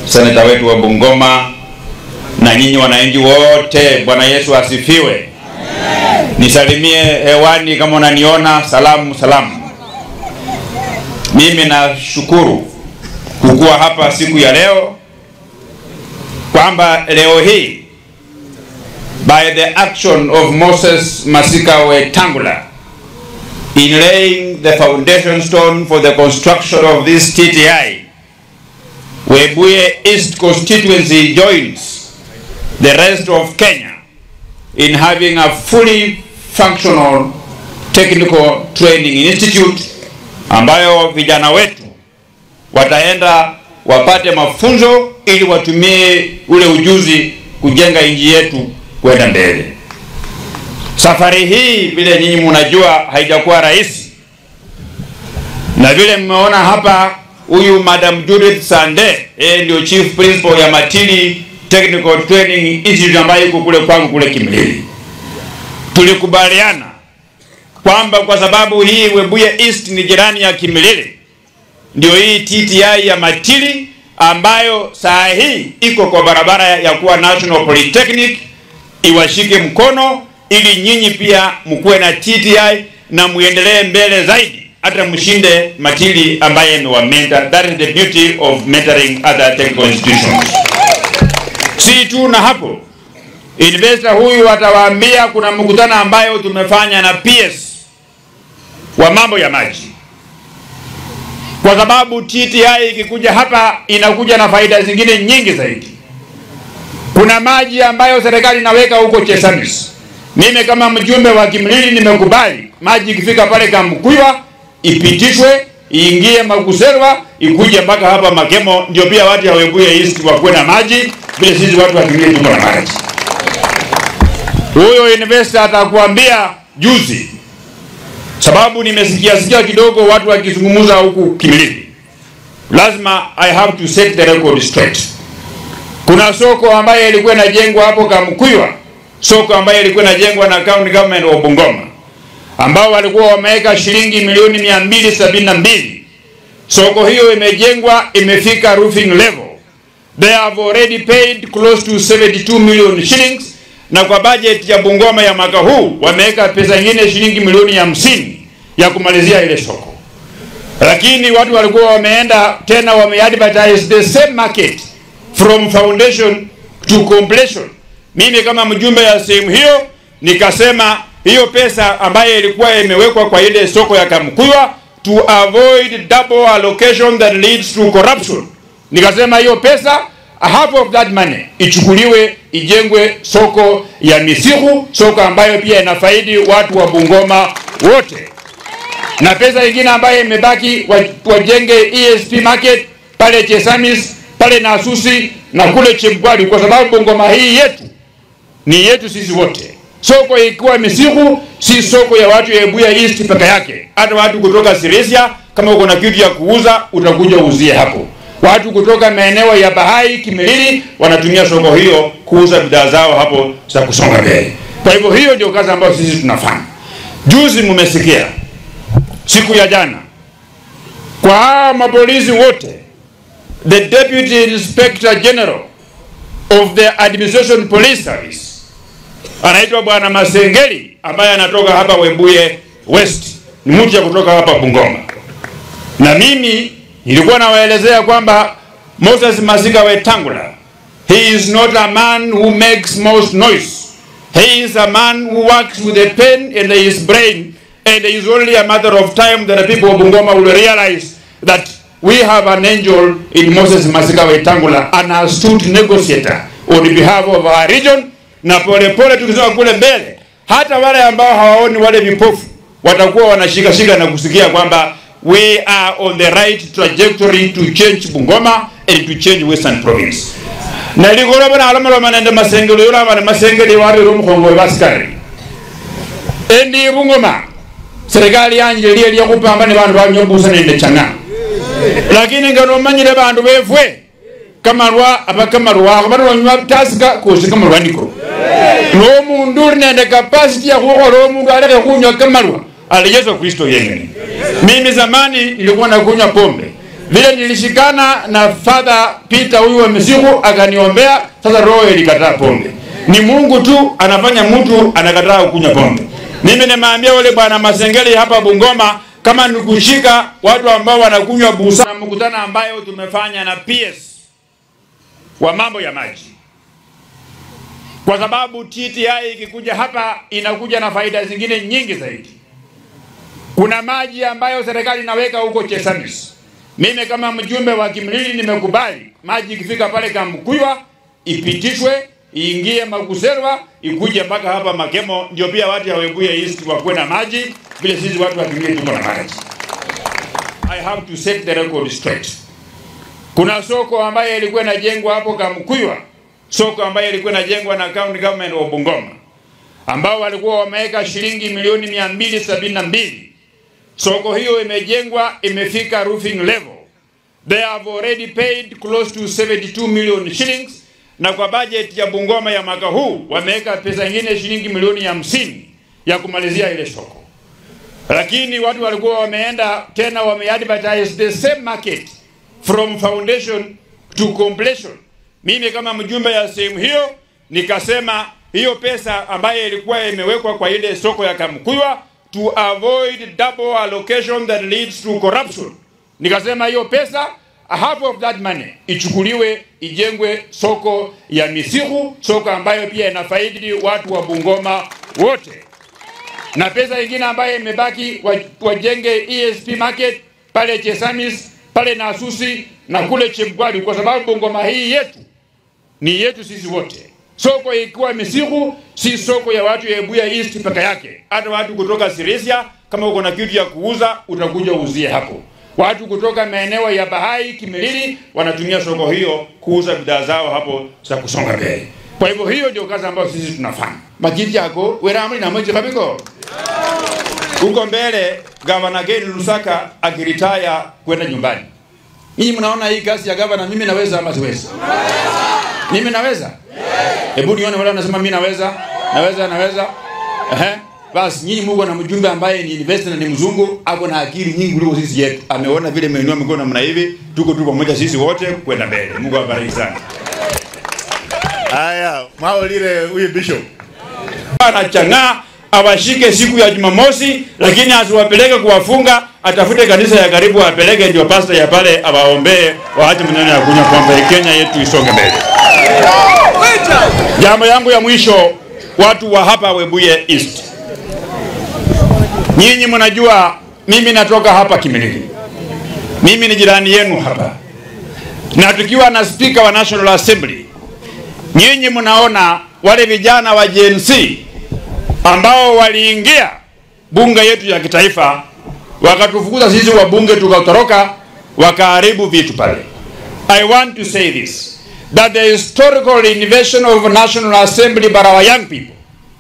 seneta wetu wa Bungoma na nyinyi wananchi wote, Bwana Yesu asifiwe. Nisalimie hewani kama unaniona, salamu salamu. Mimi nashukuru kukuwa hapa siku ya leo, kwamba leo hii by the action of Moses Masika Wetangula in laying the foundation stone for the construction of this TTI, Webuye East constituency joins the rest of Kenya in having a fully functional technical training institute ambayo vijana wetu wataenda wapate mafunzo ili watumie ule ujuzi kujenga nchi yetu kwenda mbele. Safari hii vile nyinyi mnajua haijakuwa rahisi, na vile mmeona hapa, huyu Madam Judith Sande yeye ndio chief principal ya Matili Technical Training Institute ambayo iko kule kwangu kule Kimilili. Tulikubaliana kwamba kwa sababu hii Webuye East ni jirani ya Kimilili, ndio hii TTI ya Matili ambayo saa hii iko kwa barabara ya kuwa National Polytechnic iwashike mkono ili nyinyi pia mkuwe na TTI na muendelee mbele zaidi hata mshinde Matili ambaye amewamenta. That is the beauty of mentoring other technical institutions. Si tu na hapo, investor huyu atawaambia kuna mkutano ambayo tumefanya na PS wa mambo ya maji, kwa sababu TTI ikikuja hapa inakuja na faida zingine nyingi zaidi. Kuna maji ambayo serikali inaweka huko Chesamis. Mimi kama mjumbe wa Kimilili nimekubali maji ikifika pale Kamkuywa ipitishwe iingie Makuserwa ikuje mpaka hapa Makemo, ndio pia watu ya Webuye East wakuwe na maji vile sisi watu wa Kimilili tuko na maji. Huyo investor atakuambia juzi, sababu nimesikia sikia kidogo watu wakizungumza huku Kimilili. Lazima I have to set the record straight. Kuna soko ambayo ilikuwa inajengwa hapo Kamkuywa, soko ambayo ilikuwa inajengwa na county government wa Bungoma, ambao walikuwa wameweka shilingi milioni mia mbili sabini na mbili. Soko hiyo imejengwa, imefika roofing level. They have already paid close to 72 million shillings, na kwa budget ya Bungoma ya mwaka huu wameweka pesa nyingine shilingi milioni hamsini ya kumalizia ile soko, lakini watu walikuwa wameenda tena wameadvertise the same market from foundation to completion. Mimi kama mjumbe ya sehemu hiyo nikasema hiyo pesa ambayo ilikuwa imewekwa kwa ile soko ya Kamkuywa to avoid double allocation that leads to corruption, nikasema hiyo pesa half of that money ichukuliwe ijengwe soko ya Misihu, soko ambayo pia inafaidi watu wa Bungoma wote, na pesa ingine ambayo imebaki wajenge ESP market pale Chesamis pale na Asusi na kule Chemkwali, kwa sababu Bungoma hii yetu ni yetu sisi wote. Soko ikiwa Misihu si soko ya watu ya Webuye East peke yake, hata watu kutoka Sirisia, kama uko na kitu ya kuuza utakuja uuzie hapo. Watu kutoka maeneo ya Bahai, Kimilili wanatumia soko hiyo kuuza bidhaa zao hapo za kusonga mbele. Kwa hivyo hiyo ndio kazi ambayo sisi tunafanya. Juzi mmesikia siku ya jana kwa hawa mapolisi wote the Deputy Inspector General of the Administration Police Service anaitwa Bwana Masengeli ambaye anatoka hapa Webuye West, ni mtu ya kutoka hapa Bungoma. Na mimi nilikuwa nawaelezea kwamba Moses Masika Wetangula, he is not a man who makes most noise. He is a man who works with a pen and his brain and it is only a matter of time that the people of Bungoma will realize that we have an angel in Moses Masika Wetangula, an astute negotiator on behalf of our region. Na polepole tukisema kule mbele, hata wale ambao hawaoni wale vipofu watakuwa wanashika shika na kusikia kwamba we are on the right trajectory to change Bungoma and to change Western Province. na ligolo bana alama loma nende masengelo yola bana masengeli wari rum kongo baskari endi bungoma serikali yanje liye liya kupamba ne bantu banyobusa nende changa lakini ngano manyire bantu befwe kamarwa abakamarwa bano nywa tasika kusi kamarwa niko no mundu uri nende capacity ya kukola omundu aleke kunywa kamarwa ali Yesu Kristo yengene mimi zamani nilikuwa nakunywa pombe vile nilishikana na Father Peter huyu wa Misiku akaniombea, sasa roho ilikataa pombe. Ni Mungu tu anafanya mtu anakataa kunywa pombe. Mimi nimeambia wale bwana Masengeli hapa Bungoma, kama ni kushika watu ambao wanakunywa busa, na mkutano ambayo tumefanya na PS wa mambo ya maji, kwa sababu TTI ikikuja hapa inakuja na faida zingine nyingi zaidi. Kuna maji ambayo serikali inaweka huko Chesamis. Mimi kama mjumbe wa Kimilili nimekubali maji ikifika pale Kamkuywa ipitishwe iingie Makuserwa ikuje mpaka hapa Makemo, ndio pia watu ya Webuye East wakuwe na maji vile sisi watu wa Kimilili tuko na maji. I have to set the record straight. Kuna soko ambayo ilikuwa inajengwa hapo Kamkuywa, soko ambayo ilikuwa inajengwa na county government wa Bungoma, ambao walikuwa wameweka shilingi milioni mia mbili sabini na mbili Soko hiyo imejengwa imefika roofing level. They have already paid close to 72 million shillings, na kwa budget ya Bungoma ya mwaka huu wameweka pesa nyingine shilingi milioni hamsini ya kumalizia ile soko, lakini watu walikuwa wameenda tena wameadvertise the same market from foundation to completion. Mimi kama mjumbe ya sehemu hiyo nikasema hiyo pesa ambayo ilikuwa imewekwa kwa ile soko ya Kamkuywa to avoid double allocation that leads to corruption. Nikasema hiyo pesa half of that money ichukuliwe ijengwe soko ya Misihu, soko ambayo pia inafaidi watu wa Bungoma wote, na pesa ingine ambayo imebaki wajenge ESP market pale Chesamis pale Nasusi na kule Chepkwali, kwa sababu Bungoma hii yetu ni yetu sisi wote. Soko ikiwa Misihu si soko ya watu ya Ebuya East peke yake, hata watu kutoka Sirisia, kama uko na kitu ya kuuza utakuja uuzie hapo. Watu kutoka maeneo ya Bahai, Kimilili wanatumia soko hiyo kuuza bidhaa zao hapo za kusonga mbele. Kwa hivyo hiyo ndio kazi ambayo sisi tunafanya. Makiti yako weramri na moja kabiko huko mbele, gavana Geni Lusaka akiritaya kwenda nyumbani. Nyinyi mnaona hii kazi ya gavana, mimi naweza ama siwezi? Mimi naweza? Hebu nione wale wanasema mimi naweza, naweza, naweza. Ehe. Basi nyinyi Mungu na mjumbe ambaye ni investor na ni mzungu, ako na akili nyingi kuliko sisi yetu. Ameona vile mmeinua mikono namna hivi, tuko tu pamoja sisi wote kwenda mbele. Mungu awabariki sana. Haya, maolile huyu bishop. Anachang'aa awashike siku ya Jumamosi, lakini asiwapeleke kuwafunga, atafute kanisa ya karibu apeleke, ndio pastor ya pale awaombee, waache maneno ya kunywa kwamba Kenya yetu isonge mbele. Jambo yangu ya mwisho, watu wa hapa Webuye East, nyinyi mnajua mimi natoka hapa Kimilili, mimi ni jirani yenu hapa, na tukiwa na speaker wa National Assembly, nyinyi mnaona wale vijana wa Gen Z ambao waliingia bunge yetu ya kitaifa wakatufukuza sisi wabunge tukatoroka, wakaharibu vitu pale. I want to say this that the historical invasion of National Assembly by our young people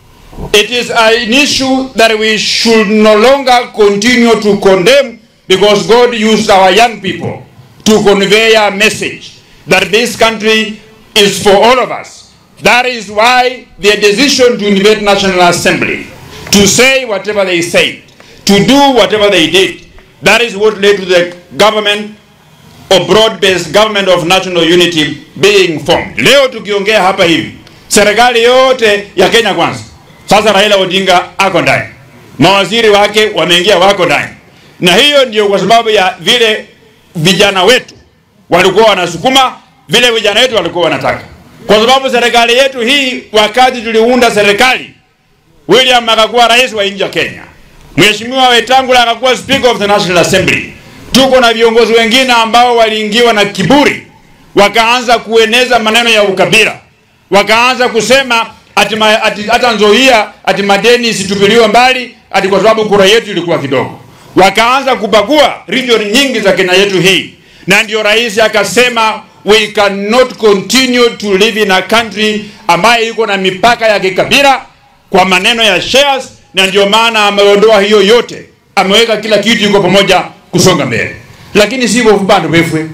it is an issue that we should no longer continue to condemn because God used our young people to convey a message that this country is for all of us. That is why the decision to invade National Assembly, to say whatever they said, to do whatever they did, that is what led to the government or broad-based government of national unity being formed. Leo tukiongea hapa hivi, serikali yote ya Kenya kwanza, sasa Raila Odinga ako ndani, mawaziri wake wameingia, wako ndani, na hiyo ndio kwa sababu ya vile vijana wetu walikuwa wanasukuma, vile vijana wetu walikuwa wanataka kwa sababu serikali yetu hii, wakati tuliunda serikali, William akakuwa rais wa nchi ya Kenya, Mheshimiwa Wetangula akakuwa speaker of the National Assembly. Tuko na viongozi wengine ambao waliingiwa na kiburi, wakaanza kueneza maneno ya ukabila, wakaanza kusema ati ma- ati hata Nzoia ati madeni isitupiliwe mbali ati kwa sababu kura yetu ilikuwa kidogo. Wakaanza kubagua region nyingi za Kenya yetu hii, na ndio rais akasema we cannot continue to live in a country ambayo iko na mipaka ya kikabila kwa maneno ya shares, na ndio maana ameondoa hiyo yote, ameweka kila kitu iko pamoja kusonga mbele, lakini si bofu bandu befwe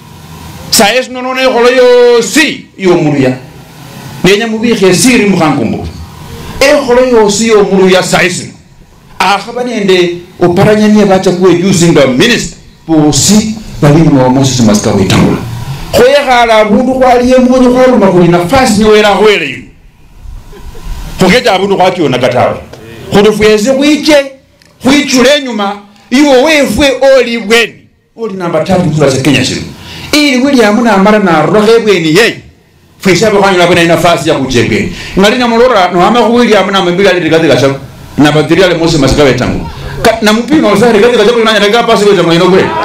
saesi nonone kholo yosi yomuluya nenya mubikhe siri mukhankumbu ekholo yosi yomuluya saisi akhaba nende oparanyanie bachakuwe using the minister bosi balimi wa Moses Masika wetangula khoyekhala abundu khwaliye mmonyo khwaluma khuli nafasi niwera khwele ino khukhecha abundu khwakyonaka tawe khuli fwese khwiche khwichule enyuma iwe wefwe oli bweni oli namba tatu kula cha Kenya shino ili William namara narokha ebweni yeyi fwese abekhwanyula bwena nafasi ya khucha ebweni ngali namulora nohama khu William namwembili ali rikati kasha namba 3 ali Moses Masika wetangula namupima osa rikati kasha kulanya rega pasi wetangula ino kweli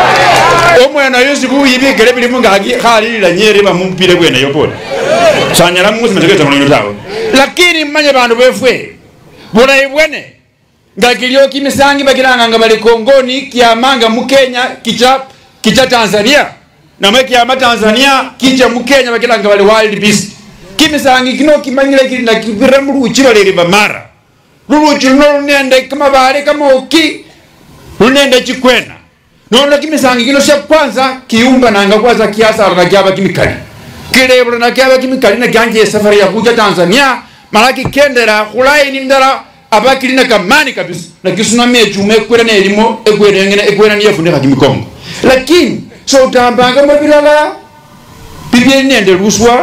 omwana yosi buyibikele bili mungaki khalilila nyeri bamupile bweneyo pole sanyala musi masekeza mulonyo tawe lakini mmanye bandu befwe bulayi bwene nga kilio kimisangi bakilanga nga bali kongoni kiamanga mukenya kicha kicha tanzania namwe kiama tanzania kicha mukenya bakilanga bali wild beast kimisangi kino kimanyile kili na kibire muluchi baleli bamara luluchi luno lunende kamabale kamoki lunende chikwena nono kimisangi kino sha kwanza kiumba nanga kwanza kiasara na kyaba kimikali kilebula na kyaba kimikali na kyanje safari ya kuja Tanzania malaki kendera khulaini ndala aba kilina kamani kabisa na kisunami echume kwera ne elimo ekwera ngene ekwera niye fundika kimikongo lakini so utambanga mabilala bibye nende luswa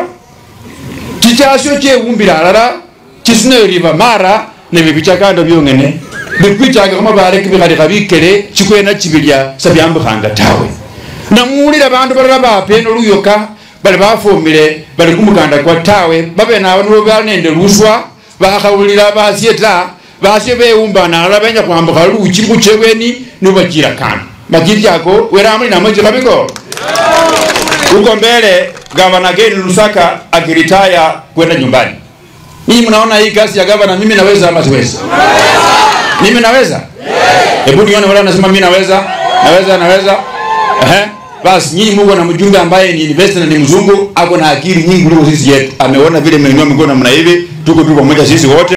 chichasyo chewumbira alala chisuna liva mara ne bibichakanda byongene bikwichanga kamabale kibikhalika bikele chikwena chibilya sabyambukhanga tawe namuwulila bandu balala bapena luyoka bali bafumile bali kumukanda kwa tawe babene abo nibo bali nende luswa bakhawulila basye ta basye bewumbana alala benya khwambukha luchi khuchebweni nibo bachila kando makili chako weramuli namwe chikhabiko huko mbele gavana Geni Lusaka akiritaya kwenda nyumbani. Ninyi mnaona hii kazi ya gavana, mimi naweza ama siwezi? Mimi naweza? Hebu nione wale wanasema mimi naweza, naweza, naweza. Ehe. Basi nyinyi Mungu na mjumbe ambaye ni investor na ni mzungu, ako na akili nyingi kuliko sisi yetu. Ameona vile mmeinua mikono namna hivi, tuko tu pamoja sisi wote.